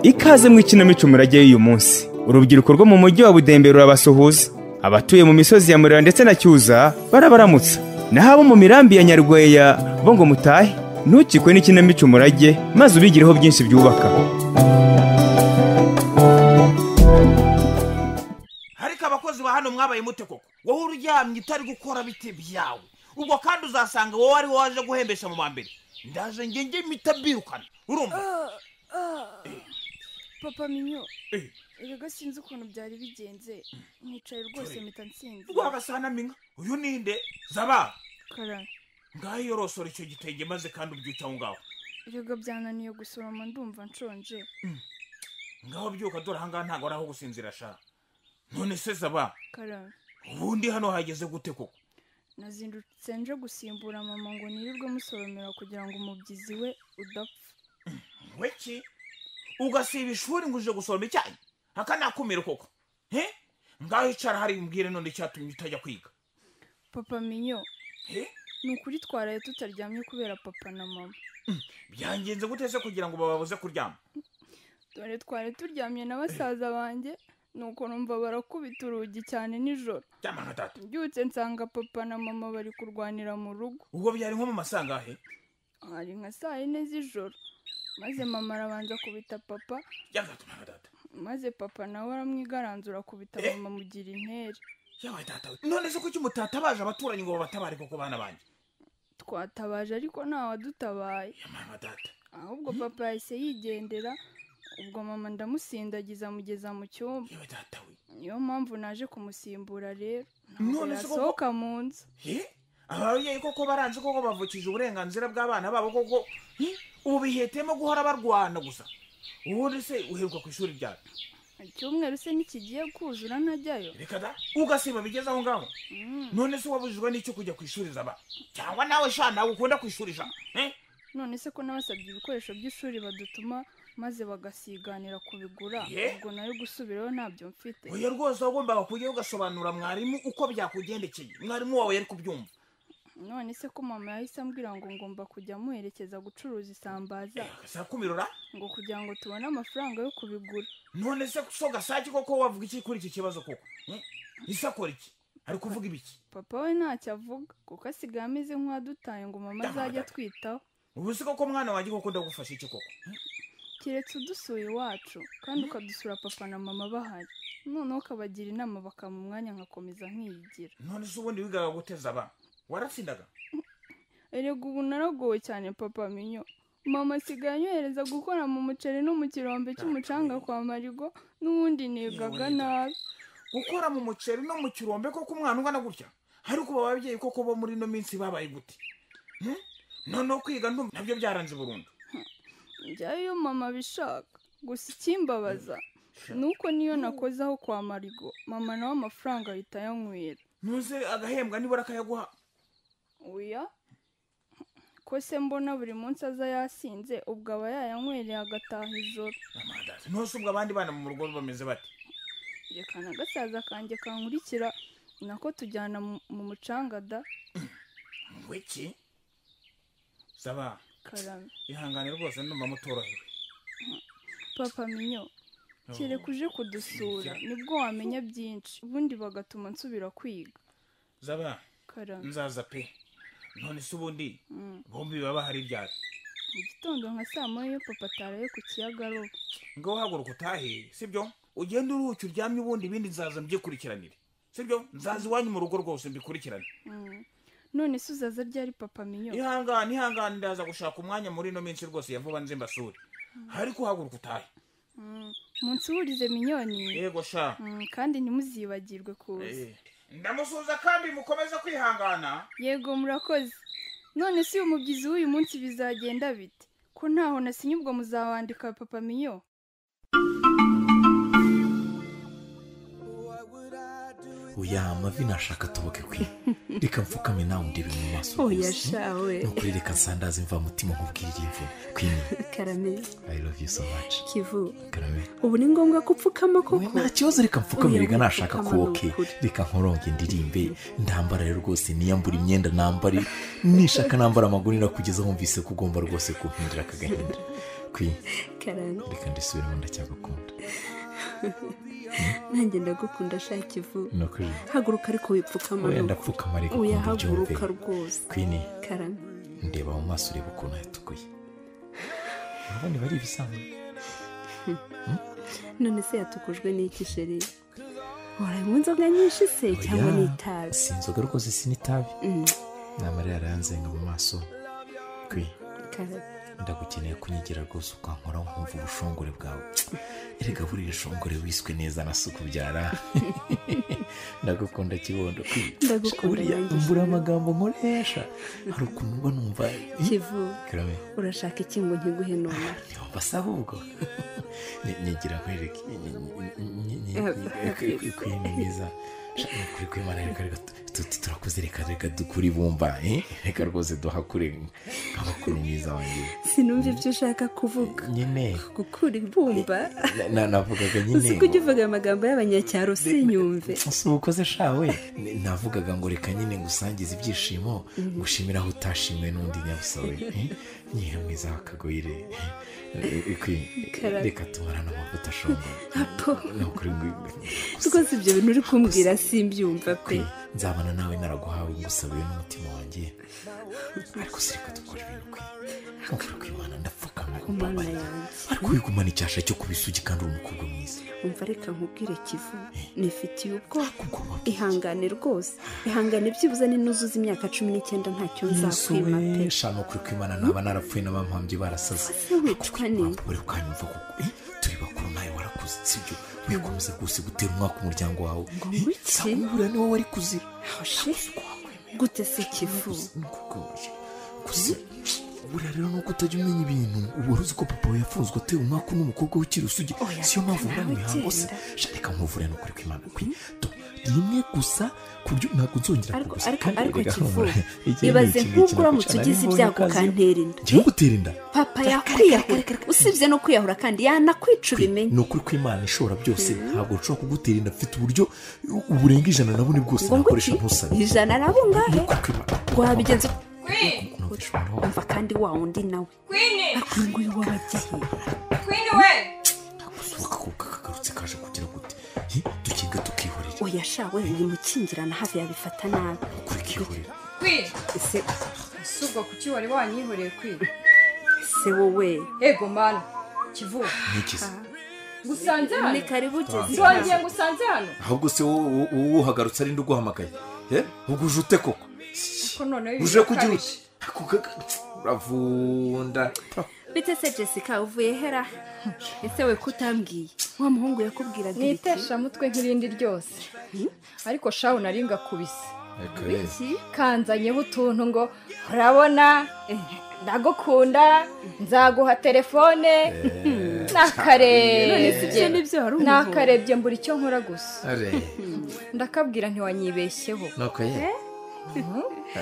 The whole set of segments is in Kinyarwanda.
ikaze mu ikinamico murage y'uyu munsi urubyiruko rwo mu mujyi wa budembe rurabasuhuza abatuye mu misozi ya murera ndetse na cyuza barabaramutsa naho abo mu mirambi ya nyarweya bo ngo mutahe ntukikwe n'ikinamico umurage maze ubigireho byinshi byubaka ariko abakozi ba hano mwabaye mute koko wowe uryamye utari gukora biti byawe ubwo kandi uzasanga wowe ari wowe waje guhembesha mu mbere ndaje nge nge mpita mbirukana urumva papa minyo Eh. erega sinzi ukuntu byari bigenze nicaye rwose mpita nsinzi rwagasana minka uyu ninde zaba Karara, ngaho yorosora icyo gitenge maze kandi ubyuke aho ngaho erega byananiye gusoroma ndumva nshonje ngaho byuka dore aha ngaha ntabwo ari aho gusinzira ashaka none se zaba Karara, ubundi hano hageze gute koko nazindutse nje gusimbura mama ngo nirirwe musoromera kugira ngo umubyizi we udapfa weki ugasiba ishuri ngo uje gusoroma icyayi aka nakumira koko he ngaho icara hari mbwire none icyatumye utajya kwiga papa minyo he ni ukuri twaraye tutaryamye kubera papa na mama byangenze gute se kugira ngo bababuze kuryama dore twari turyamye na basaza banjye nuko numva barakubita urugi cyane nijoro ryama nka tatu mbyutse nsanga papa na mama bari kurwanira mu rugo ubwo byari nko mu masangahe hari nka saa yine z'ijoro maze mama arabanza akubita papa ryama tatu nka tatu maze papa nawe aramwigaranzura akubita Eh. mama amugira intere yabaye tata we none se kuki mutatabaje abaturanyi ngo babatabare koko bana banjye twatabaje ariko nta wadutabaye ryama nka tata ahubwo papa yahise yigendera ubwo mama ndamusindagiza amugeza mu cyumba yabaye tata we niyo mpamvu naje kumusimbura rero ntabwo None se koko- yasohoka mu nzu he ababyeyi koko baranze koko bavukije uburenganzira bw'abana babo koko He? ubu bihetemo guhora barwana gusa ubundi se uheruka ku ishuri ryawe icyumweru se ntikigiye kuzura ntajyayo reka da ugasiba bigeze aho ngaho Mm. none se wabujijwe n'icyo kujya ku ishuri zaba cyangwa nawe sha nawe ukunda ku ishuri sha Eh? none se ko nabasabye ibikoresho by'ishuri badutuma maze bagasiganira kubigura Yeah. ubwo nayo gusubirayo ntabyo mfite oya rwose wagombaga kujya ugasobanurira mwarimu uko byakugendekeye mwarimu wawe yari kubyumva none se ko mama yahise ambwira ngo ngomba kujya muherekeza gucuruza isambaza sakumirura ngo kugira ngo tubone amafaranga yo kubigura none se so gasake koko wavuga iki kuri iki kibazo koko Eh? isakora iki ari kuvuga ibiki papa we ntacyo avuga kuko asigaye ameze nk'uwadutaye ngo mama Damn, azajye Dad. atwitaho ubu si koko mwana wanjye koko ndagufasha iki koko keretse udusuye iwacu kandi ukadusura papa na mama bahari noneho ukabagira inama bakampa umwanya nkakomeza nkiyigira none se ubundi wigaga guteza abana waratsindaga erega ubu naragowe cyane papa minyo mama asigaye anyohereza gukora mu muceri no mu kirombe cy'umucanga kwa marigo n'ubundi nigaga nabi gukora mu muceri no mu kirombe koko umwana ungana gutya ariko ubu ababyeyi koko bo muri ino minsi babaye gute Hmm? noneho kwiga ndumva nabyo byaranze burundu njyayo iyo mama abishaka gusa ikimbabaza ni uko niyo nakoze aho kwa marigo mama nawe amafaranga ahita ayanywera ntuze agahembwa nibura akayaguha uya ko se mbona buri munsi aza yasinze ubwo aba yayanywereye agataha ijoro Amandazi. ntose ubwo abandi bana mu rugo bameze bate reka na gasaza kanjye kankurikira nako tujyana mu- mu mucanga da ngwiki saba karame ihangane rwose ndumva mutorohewe papa minyo kereka uje kudusura nibwo wamenya byinshi ubundi bagatuma nsubira kwiga zaba karame nzaza pe none se ubundi Mm. bombi baba hari ibyaro mu gitondo nka saa moya iyo papa ataraye ku kiyaga aroba ngaho haguruka utahe sibyo ugenda uruhuke uryamye ubundi ibindi nzaza mbyikurikiranire sibyo nzaza iwanyu mu rugo rwose mbikurikirane Mm. none se uzaza ryari papa minyo ihangane ihangane ndaza gushaka umwanya muri ino minsi rwose ya vuba nzimbasure ariko haguruka utahe Mm. munsuhurize minyoni yego sha Mm, kandi ntimuzibagirwe kuza Eh, ndamusuhuza kandi mukomeze kwihangana yego murakoze none se uyu mubyizi w'uyu munsi bizagenda bite ko ntaho nasinye ubwo muzawandika papa minyo oya amavi nashaka tuboke kwe reka mfukame nawe ndebe mu maso oya rwose. shawe nukuri reka nsandaze imva mutima nkubwire iyi mvu kwini karame i love you so much kivu karame ubu ni ngombwa ko upfukama we koko nta kibazo reka mfukame Oya, reka nashaka gupfukama ni kuwoke ukuri. reka nkoronge ndirimbe ndambara rero rwose niyambura imyenda nambare nishaka nambara amagunira kugeza wumvise ko ugomba rwose kumpindura aka gahinda kwi karame reka ndisubiremo ndacyagukunda nanjye ndagukunda sha kivu ni ukuri haguruka ariko wipfukama oya nuko. ndapfukama reka oya ukumva ubyumve haguruka rwose kwini karame ndeba mu maso ureba ukuntu yatukuye urabona iba ari ibisanzwe none se yatukujwe n'iki sheri uranywa inzoga nyinshi se cyangwa Oya, n'itabi si inzoga rwose si n'itabi Mm, ni amarira arayanzenga mu maso kwi karame ndagukeneye kunyigira rwose ukankora nkumva ubushongore bwawe erega buriya shongore wiswe neza na se ukubyara ndagukunda kibondo kwi Ndagukunda buriya nanjye. mbura amagambo nkoresha hari ukuntu mba numva kivu karame urashaka iki ngo nkiguhe none ntiwumva se ahubwo Ni- nigira nkwereke kwini mwiza Sha, ni ukuri kwimana reka reka tu- tu- turakoze reka reka dukure ibumba eh? reka rwose duhakure nka bakuru mwiza wanjye sinumva ibyo ushaka kuvuga nyine gukura ibumba na- na- navugaga uzi ko ujya nyine uvuga amagambo y'abanyacyaro sinyumve si ubukoze shawe Ni- navugaga ngo reka nyine ngusangize ibyishimo ngushimira aho utashimiwe n'undi nyabusawe eh? nyine mwiza wakagoyire Karame. reka tumarane amavuta ashongoye apo ni ukuri ngo- rwose ibyo bintu uri kumbwira simbyumva pe nzabana nawe naraguhawe ngusabiwe n'umutima wanjye ariko si reka dukora ibintu kwe nkukuri kw'imana ndapfukama umwana umbabarira yanjye ariko wigumana icyasha cyo kubisugi kandi uri umukobwa mwiza umva reka nkubwire kivu nifitiye ubwoko kugoma ihangane rwose ihangane byibuze ninuzuza imyaka cumi n'icyenda ntacyo nzakwima pe nsuwesha ni ukuri kw'imana naba narapfuye n'abampambye barasaze ese wicwa ni uri kwanyumva kuko eh, turi bakuru nawe warakuze sibyo wikomeza rwose gutera umwaka umuryango wawe ngo iki? sabura ni wowe wari kuzira hoshe gute se kivu Nkukugoye. gusa buriya rero nuko utajya umenya ibintu wari uzi ko papa we yafunzwe atewe umwaka n'umukobwa w'ikiri usugi Oya, siyo mpamvu ubura mu nawe mihango se genda. Sha, reka nkuvure nukuri kw'imana kwi Do, rimwe gusa ku buryo ntabwo nzongera ariko kugusa ariko Kandi ariko erega kivu humura. Iki ni ibaze ikintu nk'ubwo uramutse kinagucana ugize n'imbunda ibyago ukaziba. kantera inda Ngiye gutera inda papa yakwiyahura usibye no kwiyahura kandi yanakwica ubimenye ni ukuri kw'imana ishobora byose ntabwo nshobora kugutera inda mfite uburyo burenga ijana na bune bwose ngo nguki nakoresha ntusabye ijana arabungahe Nukuri kw'Imana. wabigenza Queen, Numvishe umuntu umva kandi wa wundi nawe Queen, ariko uyu nguyu w'ababyeyi Queen away. akaguru kagarutse kaje kugira gute Hi, dukinga tukihorera oya sha we uyu mukingirana hafi yabifata nabi kuri kihorera Queen, ese si ubwo kuki wari wanyihoreye Queen? se wowe Ego mana, kivuga. ntikize Ngusanze ni hano? karibu ugeze Nzongeye ngusanze hano? ahubwo se wowe uhagarutse arinde uguhamagaye uguje ute koko Ko noneho ibi uje kujya birakabije. ute Ako kaga- uravunda bite se jessica uvuye hera ese we kutambwiye wa muhungu yakubwiraga Ni ibiki iteshamutwe nk'irindi ryose ariko shawu nari ngakubise Iki? kanzanyeho utuntu ngo urabona ndagukunda nzaguha telefone none se ibyo nibyo hari umuhungu nakarebye mbura icyo nkora gusa nuko ndakabwira ntiwanyibeshyeho ye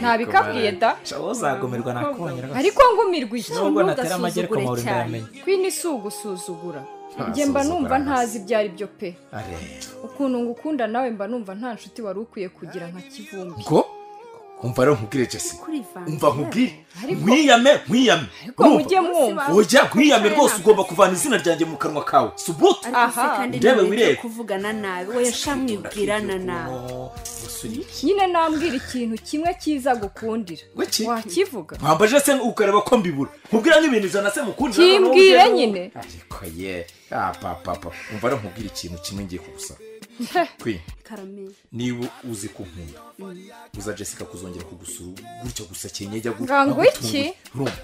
ntabikabwiye da shaho uzagomerwa nakubonye ariko ngumirwa iki nubwo Ntugasuzugure natera amagi ariko mpahora cyane. ndayamenya kwini si ugusuzugura Nta njye mba suzugura numva hasi. ntazi ibyo ari byo pe Are. ukuntu ngukunda nawe mba numva nta nshuti wari ukwiye kugira nka kivumbi ngo umva rero nkubwire jesi kuri vange umva nkubwire Ariko- mwiyame mwiyame ariko Urumva? mujye mwumva ujya kwiyame rwose ugomba kuvana izina ryanjye mu kanwa kawe subuta ariko se Aha. kandi Ndebe nawe wirebe. wireba kuvugana nabi we yashamwibwirana nabi nyine nambwira ikintu kimwe cyiza gukundira Wiki? wakivuga wambaje se ukareba ko mbibura nkubwira nk'ibintu ijana se mukundira noneho kimbwire ujye- nyine ariko ye ah, papa papa umva rero nkubwire ikintu kimwe ngiye kugusaba kwi karame niba uzi ko nkunda uza jessica kuzongera kugusura gutya gusa kenyejya Ngango iki?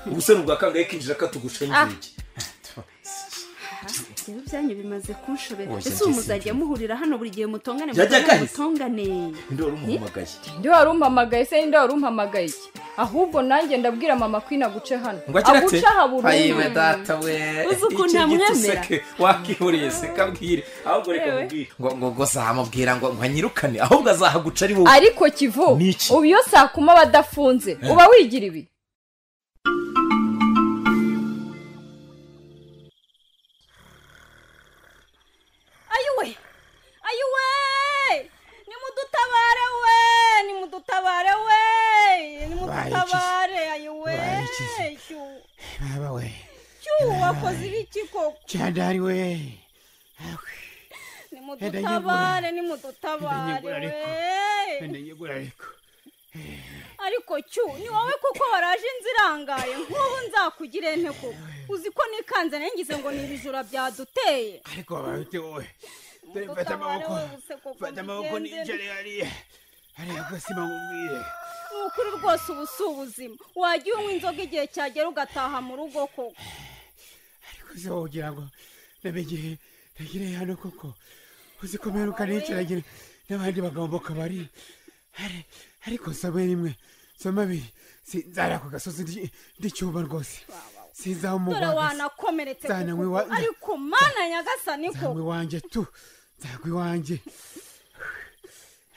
ubu se ni ubwa kangahe kinjira katugusha inzugi rero byanyu bimaze kunshobera Oya, ese njye ubu muzajya muhurira hano buri gihe mutongane Yajya mutongane kahise. mutongane nde wari umuhamagaye ndi wari umpamagaye se ninde wari umpamagaye iki ahubwo nanjye ndabwira mama kwina guce hano ngo agira ati aha burundu ayiwe data we Uzi ukuntu iki giti yamwemera? useke wakihuriye se kabwire ahubwo reka Yewe. mubwire ngo ngo ngo zamubwira ngo ngo anyirukane ahubwo azahaguca ari wowe ariko kivu Ni iki? ubu iyo saa kuma badafunze uba wigira ibi mwakoze ibiki koko cyandari we nimudutabare nimudutabare Ndanyegura ariko. we ndengegura ariko ariko cyu ni wowe kuko waraje nzirangaye nk'ubu nzakugire nte koko uzi ko nikanze nangize ngo ni ibijura byaduteye ariko wabaye ute wowe Mudutabare dore mfata amaboko wowe gusa koko mfata amaboko mbigenze. n'injare hariya hariya gasima nkubwire ni ukuri rwose ubu si ubuzima wajya unywa inzoga igihe cyagera ugataha mu rugo koko ariko se wowe ugira ngo namenye nagire hano koko uzi ko mperuka n'icyaragira n'abandi bagabo mu kabari Ari- ariko nsome rimwe nsome abiri sinzara ku gasozi ndi- ndicyuma rwose sinzaha dore umugwagasi wanakomeretse Zana koko wiwa- ariko mana nyagasani koko nzagwa iwanjye tu nzagwa iwanjye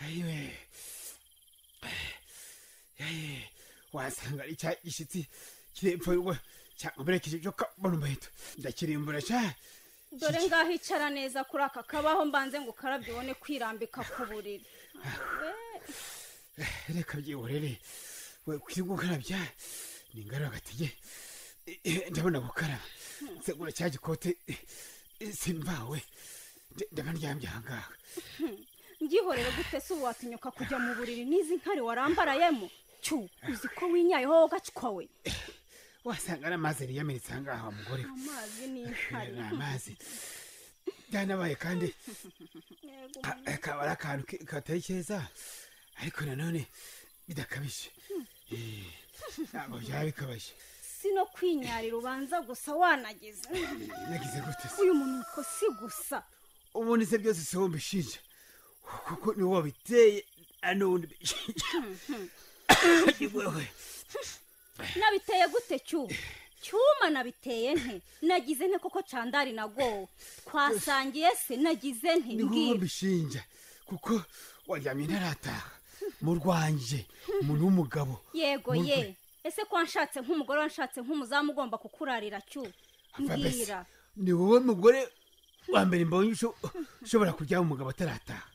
ayiwe Ayi, wasanga ari cya gishyitsi kirepfurwa cyakomerekeje ibyo kabona umuheto ndakirimbura cyane dore ngaho icara neza kuri aka kabaho mbanze ngo ukarabye ubone kwirambika ku buriri reka byihorere we kuri gukarabya ni ingaro agatege Eh, eh, ndabona gukaraba segura cya gikote eh, eh, simvawe Nda- ndaba ndyamye ahangaha ngihorere gute se ubu watinyuka kujya mu buriri n'izi nkari warambarayemo cyu uzi ko winyayeho wowe ugacwa we wasanga n'amazi yiyamenetse ahangaha wa mugore we amazi Eh, n'inkari ni amazi byanabaye kandi ka- kaba ari akantu ke- katari keza ariko nanone bidakabije Eh, ntabwo byaba bikabije si no kwinyarira ubanza gusa wanagize nagize gute se uyu munuko si gusa ubundi se byose si wowe mbishinja kuko ni wowe wabiteye ari n'ubundi mbishinja ni wowe nabiteye gute cyuma cyuma nabiteye nte nagize nte koko candari nagowe twasangiye se nagize nte ni wowe mbwira mbishinja kuko waryamye ntarataha mu rwanjye umuntu w'umugabo yego Mu ye ese ko wanshatse nk'umugore wanshatse nk'umuzamu ugomba kukurarira cyu Apfa mbese, mbwira ni wowe mugore wa mbere mbonye usho- ushobora kujya umugabo atarataha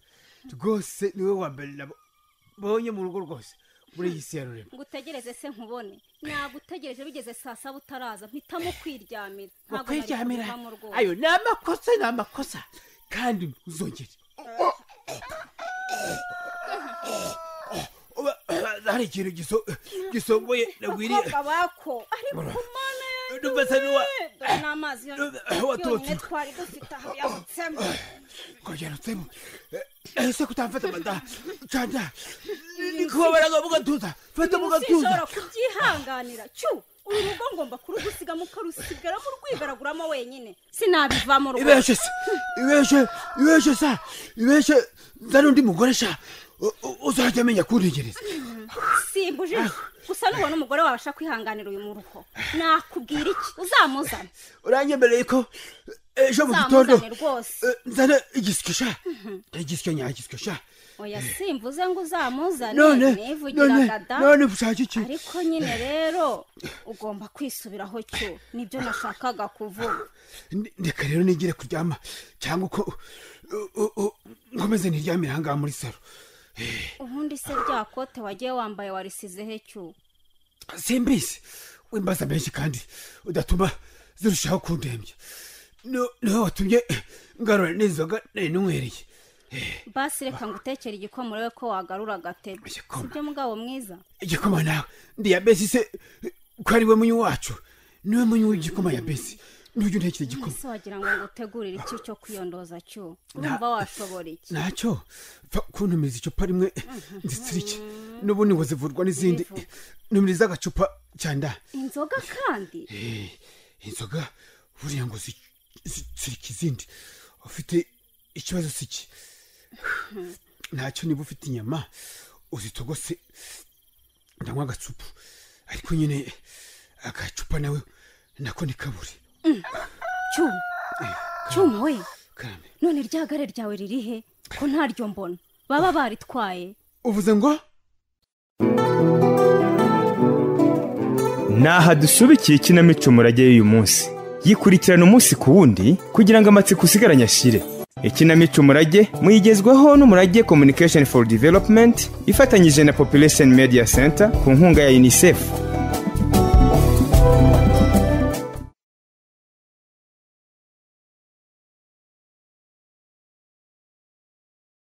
rwose ni wowe wa mbere nabonye mu rugo rwose muri iyi si ya rurema ngutegereze se nkubone nagutegereje bigeze saa saba utaraza mpitamo kwiryamira Ntabwo nari bakwiryamira kubivamo rwose. ayo ni amakosa ni amakosa kandi uzongere Uba- hari ikintu giso- gisongoye nagwiriye bakobwa bako ariko Bora. mana yanjye Ndumva se ni wa- we! Dore n'amazi Ndumva- watotse. yonyine twari dufite aho yabutsemo kongera utsemo ese kutamfata madaha canda ndikubabara ngo mugatuza fata mugatuza sinshobora kubyihanganira cyu uru rugo ngomba kurugusigamo ukarusigaramo urwigaraguramo wenyine sinabivamo rwose ibeshe se ibeshe ibeshe sa ibeshe nza n'undi mugore sha u- u- uzajya amenya kuntegereza simbuje gusa nubona umugore wawe ashaka kwihanganira uyu muruho nakubwira iki uzamuzane uranyemereye ko ejo mu gitondo uzamuzane rwose Eh, nzana igisike sha igisike nyagisike sha oya simvuze ngo uzamuzane none none nivugira gada none ushaka iki ariko nyine rero ugomba kwisubiraho cyo nibyo nashakaga kuvuga Ndi- ndeka rero nigire kuryama cyangwa uko u- u- u- nkomeze niryamire ahangaha muri saro ubundi se rya kote wagiye wambaye warisize he cyu simbizi wimbaza menshi kandi udatuma zirushaho kundembya No- niwe watumye ngarura n'inzoga nari nyweriye basi reka ngutekere igikoma urebe ko wagarura agatebe Igikoma? sibyo mugabo mwiza igikoma nawe ndiyabesi se ko ari we munyi wacu niwe munyi w'igikoma yabesi ntujya untekera igikoma ese wagira ngo ngutegurire iki cyo kwiyondoza cyo numva washobora iki ntacyo pfa kuntumiza icupa rimwe nzitsirike n'ubundi ngo zivurwa n'izindi Zivuga. ntumiriza agacupa cyanda inzoga kandi inzoga buriya ngo zi- zitsirike izindi ufite ikibazo si iki ntacyo niba ufite inyama uzitogose ndanywa agacupa ariko nyine agacupa nawe nako ni kaburi cyuma cyuma we karame none ryagare ryawe riri he ko ntaryo mbona baba baritwaye uvuze ngo Naha dusubikiye ikinamico murage y'uyu munsi. Yikurikirana umunsi ku wundi kugira ngo amatsiko usigaranye ashire. Ikinamico murage muyigezwaho n'umurage Communication for Development ifatanyije na Population Media Center ku nkunga ya UNICEF.